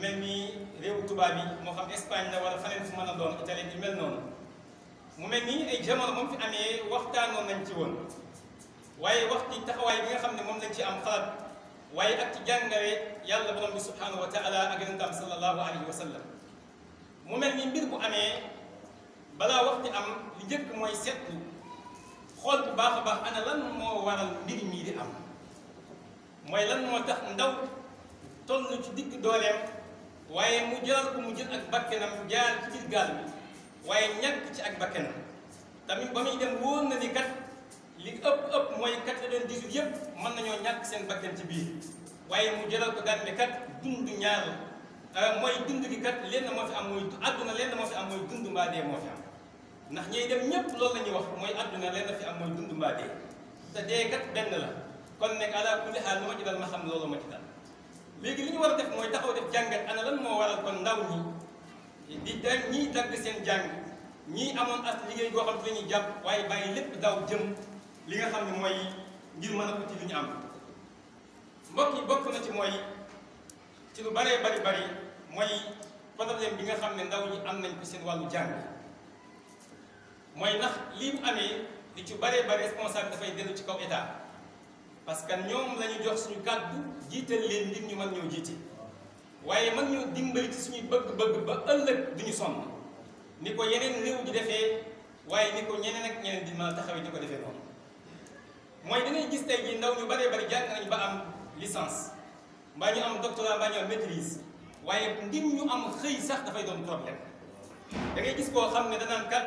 mel ni réewu tubaab yi moo xam Espagne la wala faneen fu mën a doon Italie yu mel noonu mu mel ni ay jamono moom fi amee waxtaanoon nañ ci woon waaye wax ci taxawaay bi nga xam ne moom lañ ci am xalaat waaye ak ci jàngale yàlla borom bi subhanahu wa taala ak yonentam sallallahu alayhi wa sallam mu mel ni mbir bu amee balaa wax ci am li njëkk mooy seetlu xool bu baax a baax ana lan moo waral mbir mii di am mooy lan moo tax ndaw toll ci digg dooleem waaye mu jaral ko mu jël ak bakkenam jaar ci biir gaal bi waaye ñàkk ci ak bakkenam tamit ba muy dem wóor na ni kat li ëpp ëpp mooy quatre-vingt-dix-huit yëpp mën nañoo ñàkk seen bakken ci biir waaye mu jaral ko daal ne kat dund ñaar mooy dund gi kat lenn moo fi am mooy àdduna lenn moo fi am mooy dund mbaa dee moo fi am ndax ñiy dem ñépp loolu la ñuy wax mooy àdduna lenn fi am mooy dund mbaa dee te dee kat benn la kon nekk ala kulli xaal lu ma ci dal ma xam loolu ma ci dal léegi li ñu war a def mooy taxaw def jàngat ana lan moo waral kon ndaw ñi di da ñii dagg seen jàng ñii amoon as liggéey goo xam ne dañuy jàpp waaye bàyyi lépp daw jëm li nga xam ne mooy ngir mën a uti li ñu am mbokk yi bokk na ci mooy ci lu baree bari bari mooy problème bi nga xam ne ndaw ñi am nañ ko seen wàllu jàng mooy ndax lii mu amee li ci baree bari responsable dafay dellu ci kaw état parce que ñoom la ñu jox suñu kàddu jiital leen ngir ñu mën ñoo jiite waaye mën ñoo dimbali ci suñuy bëgg-bëgg ba ëllëg duñu sonn ni ko yeneen réew di defee waaye ni ko ñeneen ak ñeneen di mën a taxawee di ko defee noonu mooy da ngay gis tey jii ndaw ñu baree bari jàng nañ ba am licence mbaa ñu am doctorat mbaa ñu am maîtrise waaye ngir ñu am xëy sax dafay doon problème da ngay gis koo xam ne danaan kat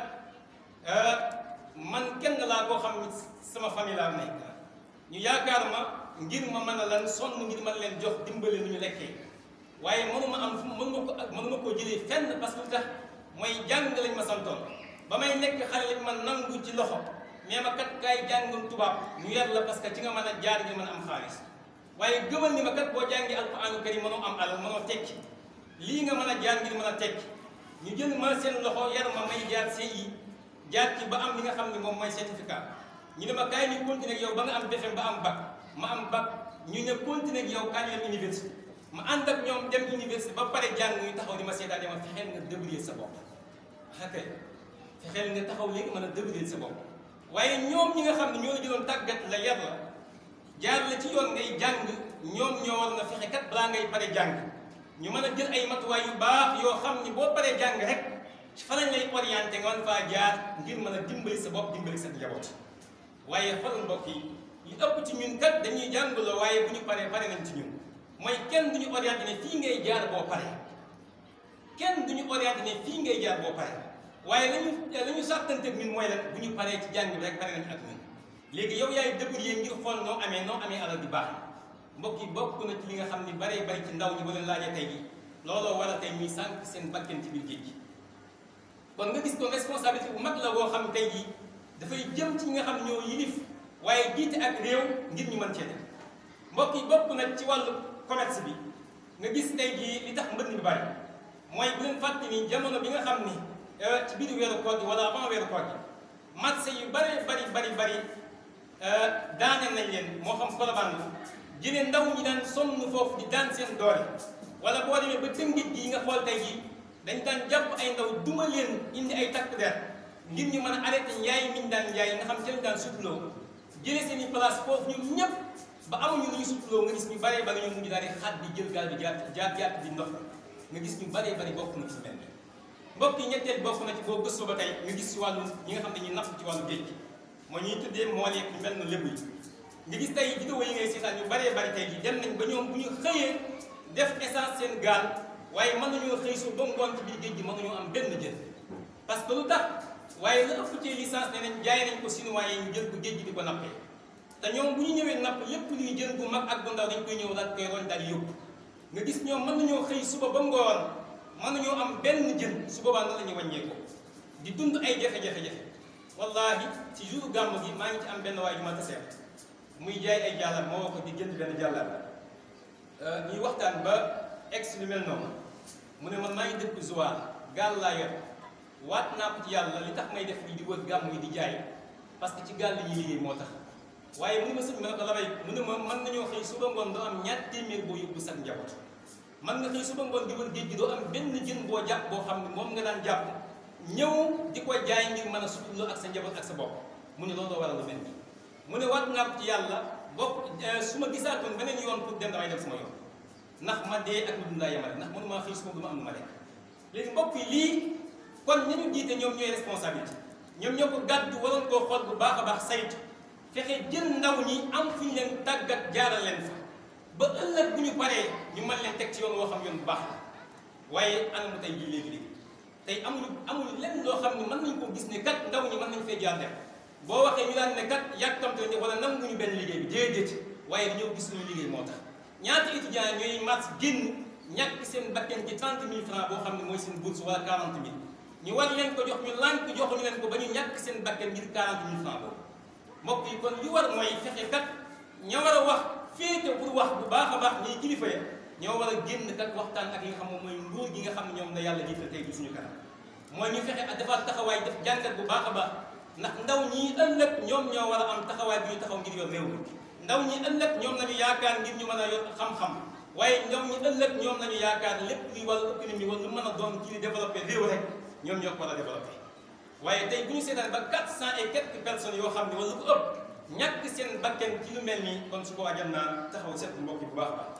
man kenn laa koo xam ne sama famille laa nekk ñu yaakaar ma ngir ma mën a lan sonn ngir mën leen jox dimbale nu ñu lekkee waaye mënuma am fu mënuma ko mënuma koo jëlee fenn parce que lu tax mooy jàng lañ ma santoon ba may nekk xale lañ ma nangu ci loxo mais ma kat kaay jàngum tubaab ñu yar la parce que ci nga mën a jaar ngir mën a am xaalis waaye gëmal ni ma kat boo jàngee alquraanu karim mënoo am alal mënoo tekki lii nga mën a jaar ngir mën a tekki ñu jël ma seen loxo yar ma may jaar CI jaar ci ba am li nga xam ne moom mooy certificat ñu ne ma kaay ñu continuer ak yow ba nga am BFEM ba am bac ma am bac ñu ne continuer ak yow kaay ñu dem université ma ànd ak ñoom dem université ba pare jàng ñu taxaw di ma seetaan di ma fexeel nga débrouiller sa bopp ok fexeel nga taxaw léegi mën a débrouiller sa bopp waaye ñoom ñi nga xam ne ñoo la jëloon tàggat la yar la jaar la ci yoon ngay jàng ñoom ñoo war na fexe kat balaa ngay pare jàng ñu mën a jël ay matuwaay yu baax yoo xam ni boo paree jàng rek fa lañ lay orienté nga mën faa jaar ngir mën a dimbali sa bopp dimbali sa njaboot waaye xoolal mbokk yi li ëpp ci ñun kat dañuy jàngaloo waaye bu ñu paree pare nañ ci ñun mooy kenn du ñu orienté ne fii ngay jaar boo pare kenn du ñu orienté ne fii ngay jaar boo pare waaye la ñu la ñu sàttanteeg ñun mooy lan bu ñu paree ci jàng bi rek pare nañ ak ñun léegi yow yaay débrouiller ngir xool noo amee noo amee alal di baax mbokk yi bokk na ci li nga xam ni baree bari ci ndaw ñi ba leen laajee tey gi looloo war a tey ñuy sànq seen bakken ci biir géej gi kon nga gis ko responsabilité bu mag la boo xam tey jii dafay jëm ci ñi nga xam ne ñoo yilif waaye jiite ak réew ngir ñu mën cee def mbokk yi bokk na ci wàllu commerce bi nga gis tey jii li tax mbënd bi bari mooy bu leen fàtte ni jamono bi nga xam ni ci biir weeru koor gi wala avant weeru koor gi marché yu bari bari bari bari daaneel nañ leen moo xam Colobane la jëlee ndaw ñi daan sonn foofu di daan seen doole wala boo demee ba tëngit gi nga xool tey jii dañ daan jàpp ay ndaw duma leen indi ay takk der ngir ñu mën a arrêté njaay mi ñu daan njaay nga xam ci lañ daan sutloo jëlee seen i place foofu ñun ñëpp ba amuñu lu ñu sutloo nga gis ñu baree bari ñu mujj daal di xat di jël gaal bi jaar jaar jaar di ndox nga gis ñu baree bari bokk na ci mel ni mbokk yi ñetteel bokk na ci boo gëstoo ba tey nga gis ci wàllu ñi nga xam ne dañuy napp ci wàllu géej gi moo ñuy tuddee moo leeg ñu mel na lébu yi nga gis tey vidéo yi ngay seetaan ñu baree bari tey ji dem nañ ba ñoom bu ñu xëyee def essence seen gaal waaye mën nañoo xëy su ba ngoon ci biir géej gi mën nañoo am benn jën parce que lu tax waaye la ëpp ci licence ne nañ jaay nañ ko sinuwaay yi ñu jël ko géej gi di ko nappee te ñoom bu ñu ñëwee napp lépp luy jën bu mag ak bu ndaw dañ koy ñëw daal koy roñ daal di yóbbu nga gis ñoom mën nañoo xëy suba ba ngoon mën nañoo am benn jën su boobaa na la ñuy wàññee ko di dund ay jafe-jafe-jafe wallahi ci jour gàmm gi maa ngi ci am benn waay ju ma tasee muy jaay ay jàllar moo ko di jënd benn jàllar ñuy waxtaan ba ex lu mel noonu mu ne man maa ngi dëkk Joal gaal laa yor waat naa ko ci yàlla li tax may def lii di wër gàmm yi di jaay parce que ci gaal li ñuy liggéey moo tax waaye mu ne ma sëñ ma ne ko labay mu ne ma mën nañoo xëy suba ngoon doo am ñaar téeméer boo yóbbu sax njaboot man nga xëy suba ngoon di wër géej gi doo am benn jën boo jàpp boo xam ne moom nga daan jàpp ñëw di ko jaay ngir mën a suturloo ak sa njaboot ak sa bopp mu ne loolu waral lu mel nii mu ne waat naa ko ci yàlla bopp su ma gisaatoon beneen yoon pour dem damay dem sama yoon ndax ma dee ak lu dund laa yemale ndax mënumaa xëy suba du ma am lu ma lekk léegi mbokk yi lii kon ñi ñu jiite ñoom ñooy responsabilité ñoom ñoo ko gàddu waroon koo xool bu baax a baax saytu fexe jël ndaw ñi am fu ñu leen tàggat jaaral leen fa ba ëllëg bu ñu paree ñu mën leen teg ci yoon woo xam yoon bu baax la waaye anamu tey jii léegi léegi tey amul amul lenn loo xam ne mën nañ koo gis ne kat ndaw ñi mën nañ fee jaar dem boo waxee ñu daan ne kat yàkkamte ne wala nanguñu benn liggéey bi déedéet waaye dañoo gis luñu liggéey moo tax ñaata étudiants ñooy mars génn ñàkk seen bakken ci 30 000 francs boo xam ne mooy seen bourse wala 40 000 ñu war leen ko jox ñu lànk joxuñu leen ko ba ñu ñàkk seen bakken ngir 40 000 francs boobu mbokk yi kon li war mooy fexe kat ña war a wax féete pour wax bu baax a baax ñuy kilifa ya ñoo war a génn kat waxtaan ak li nga xam moom mooy nguur gi nga xam ne ñoom la yàlla jiital tey ci suñu kanam mooy ñu fexe ak dafa taxawaay def jàngat bu baax a baax ndax ndaw ñi ëllëg ñoom ñoo war a am taxawaay bi ñu taxaw ngir yor réew mi ndaw ñi ëllëg ñoom lañu yaakaar ngir ñu mën a yor xam-xam waaye ndaw ñi ëllëg ñoom lañu yaakaar lépp luy wàllu économie wala lu mën a doon ci développé réew rek ñoom ñoo ko war a développé waaye tey bu ñu seetaan ba quatre cent et quelques personnes yoo xam ne wala lu ko ëpp ñàkk seen bakken ci lu mel nii kon su ko waajal naa taxaw seet mbokk yi bu baax a baax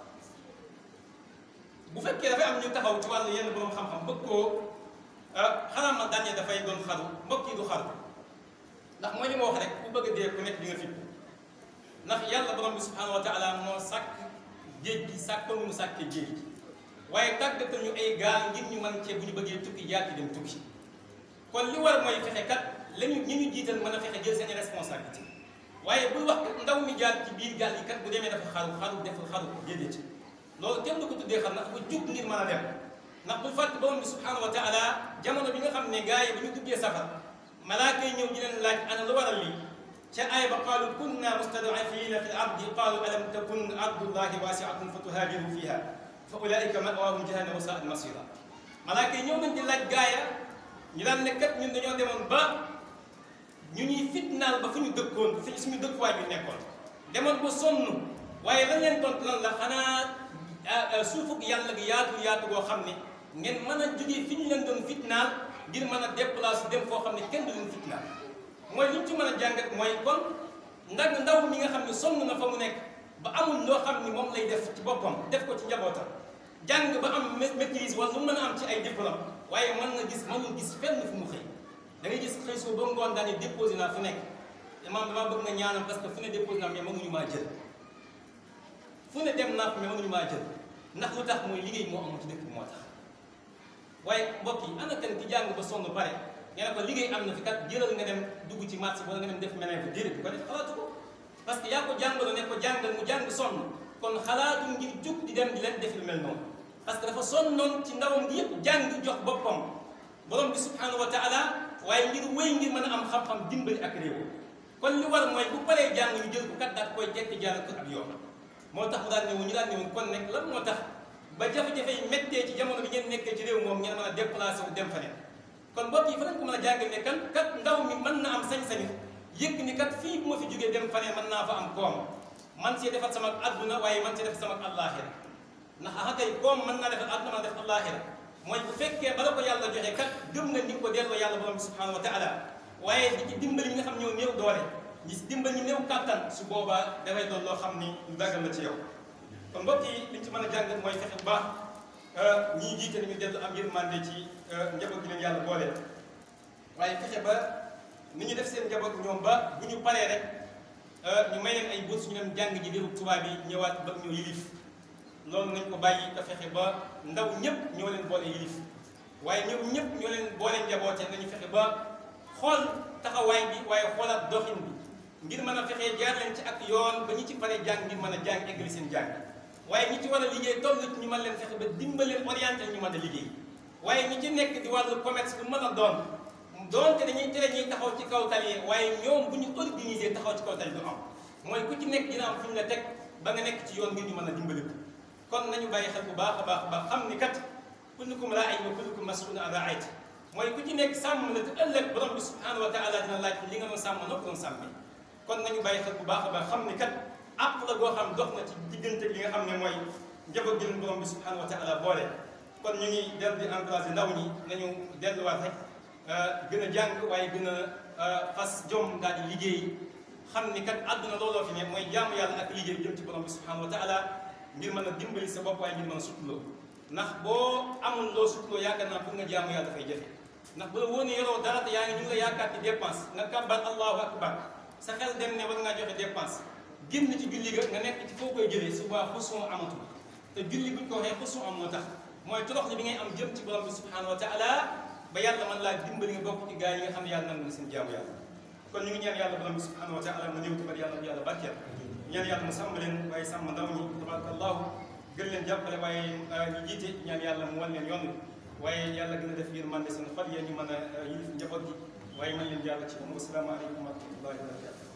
bu fekkee dafay am ñu taxaw ci wàllu yenn borom xam-xam bëgg koo xanaa ma daan dafay doon xaru mbokk yi du xaru ndax mooy li ma wax rek ku bëgg a dee ku nekk di nga fipp ndax yàlla borom bi subhanahu wa taala moo sàkk géej gi sàkkoon mu sàkkee géej gi waaye tàggatal ñu ay gaal ngir ñu mën cee bu ñu bëggee tukki jaar ci dem tukki kon li war mooy fexe kat la ñu ñi ñu jiital mën a fexe jël seen responsabilité waaye bul wax ndaw mi jaar ci biir gaal yi kat bu demee dafa xaru xaru def xaru déedéet loolu kenn du ko tuddee xam ndax dafa jug ngir mën a dem ndax bul fàtte borom bi subhanahu wa taala jamono bi nga xam ne gars yi bu ñu duggee safar malaaka yi ñëw di leen laaj ana lu waral lii ca aaya ba qaalu kunna mustadafina fi l ardi qaalu alam takun ardullahi waasiatun fa tuhaajiru fiha fa ulaika mawaahum jahannama wa saat masira malaaka yi ñëw nañ di laaj gaaya ñu daan ne kat ñun dañoo demoon ba ñu ñuy fitnaal ba fu ñu dëkkoon fi suñu dëkkuwaay bi nekkoon demoon ba sonn waaye lan leen tontu lan la xanaa suufug yàlla gi yaatu yaatu boo xam ne ngeen mën a jógee fi ñu leen doon fitnaal ngir mën a déplacer dem foo xam ne kenn du leen fitnaal mooy li ñu ci mën a jàngat mooy kon ndax ndaw mi nga xam ne sonn na fa mu nekk ba amul loo xam ni moom lay def ci boppam def ko ci njabootam jàng ba am maîtrise wala lu mën a am ci ay diplôme waaye mën na gis mënul gis fenn fu mu xëy da ngay gis xëy soo ba ngoon daal di déposé naa fu nekk maam damaa bëgg nga ñaanal parce que fu ne déposé naa mais mënuñu maa jël fu ne dem naa ko mais mënuñu maa jël ndax lu tax mooy liggéey moo amul ci dëkk bi moo tax waaye mbokk yi ana kan ki jàng ba sonn pare nga ne ko liggéey am na fi kat jëlal nga dem dugg ci marché wala nga dem def meneen ko déedéet ko def xalaatu ko parce que yaa ko jàngalo ne ko jàngal mu jàng sonn kon xalaatu ngir jóg di dem di leen def lu mel noonu parce que dafa sonnoon ci ndawam gi yëpp jàng jox boppam borom bi subhanahu wa taala waaye ngir wéy ngir mën a am xam-xam dimbali ak réew kon li war mooy bu paree jàng ñu jël ko kat daal koy jekk jàll ko ab yoon moo tax mu daan ñëw ñu daan ñëw kon nekk lan moo tax ba jafe-jafe yi méttee ci jamono bi ngeen nekkee ci réew moom ngeen mën a déplacé wu dem fa ne kon mbokk yi fa lañ ko mën a jàngal ne kan kat ndaw mi mën na am sañ-sañu yëg ni kat fii bu ma fi jógee dem fa ne mën naa fa am koom man see defal sama adduna waaye man see def sama àllaaxira ndax axa kay koom mën naa defal adduna mën a def àllaaxira mooy bu fekkee bala ko yàlla joxe kat gëm nga ni ko delloo yàlla borom bi subhanahu wa taala waaye di ci dimbali ñi nga xam ñoo néew doole ñi si dimbali ñu néew kàttan su boobaa dafay doon loo xam ni lu daggal la ci yow kon mbokk yi liñ ci mën a jàngat mooy fexe bu baax ñii jiite ni ñu dellu am yërmande ci njaboot gi leen yàlla boole waaye fexe ba ni ñu def seen njaboot ñoom ba bu ñu paree rek ñu may leen ay bourse ñu dem jàng ji réewu tubaab yi ñëwaat ba ñoo yilif loolu nañ ko bàyyi te fexe ba ndaw ñëpp ñoo leen boole yilif waaye ñoom ñëpp ñoo leen boole njaboote nañu fexe ba xool taxawaay bi waaye xoolaat doxin bi ngir mën a fexee jaar leen ci ak yoon ba ñi ci paree jàng ngir mën a jàng eggali seen jàng waaye ñi ci war a liggéey toll ñu mën leen fexe ba dimbaleen orienté ñu mën a liggéey waaye ñi ci nekk di wàllu commerce bu mën a doon doonte dañuy tere ñuy taxaw ci kaw tali yi waaye ñoom bu ñu organisé taxaw ci kaw tali du am mooy ku ci nekk dina am fu ñu la teg ba nga nekk ci yoon ngir ñu mën a dimbali ko kon nañu bàyyi xel bu baax a baax ba xam ni kat kullukum raa'in wa kullukum mas'uulun an ra'iyyatihi mooy ku ci nekk sàmm la te ëllëg borom bi subhanahu wa taala dina laaj li nga doon sàmm noo ko doon sàmmi kon nañu bàyyi xel bu baax a baax xam ni kat àq la goo xam dox na ci diggante li nga xam ne mooy njaboot gi leen borom bi subhanahu wa taala boole kon ñu ngi dellu di encouragé ndaw ñi nañu delluwaat rek gën a jàng waaye gën a fas jom daal di liggéey xam ni kat àdduna looloo fi ne mooy jaamu yàlla ak liggéey jëm ci borom bi subhanahu wa taala ngir mën a dimbali sa bopp waaye ngir mën a sutloo ndax boo amul loo sutloo yaakaar naa pour nga jaamu yàlla dafay jafe ndax bu la wóor ne yoroo dara te yaa ngi ñu nga yaakaar ci dépense nga kàbbal allahu akbar sa xel dem ne war ngaa joxe dépense génn ci julli ga nga nekk ci foo koy jëlee suba xusun amatul te julli buñ ko waxee xusun am moo tax mooy toroxlu bi ngay am jëm ci borom bi subhanahu wa taala ba yàlla mën laa dimbali nga bokk ci gaa yi nga xam ne yàlla nangu na seen jaamu yàlla kon ñu ngi ñaan yàlla borom bi subhanahu wa taala mu néew ci bari yàlla bu yàlla barkeel ñaan yàlla mu sàmm leen waaye sàmm ndaw ñi tabarakallahu gën leen jàppale waaye ñu jiite ñaan yàlla mu wan leen yoon waaye yàlla gën a def yërmande seen xol ya ñu mën a yilif njaboot gi waaye mën leen yàlla ci am wasalaamaaleykum wa rahmatullahi wa barakatu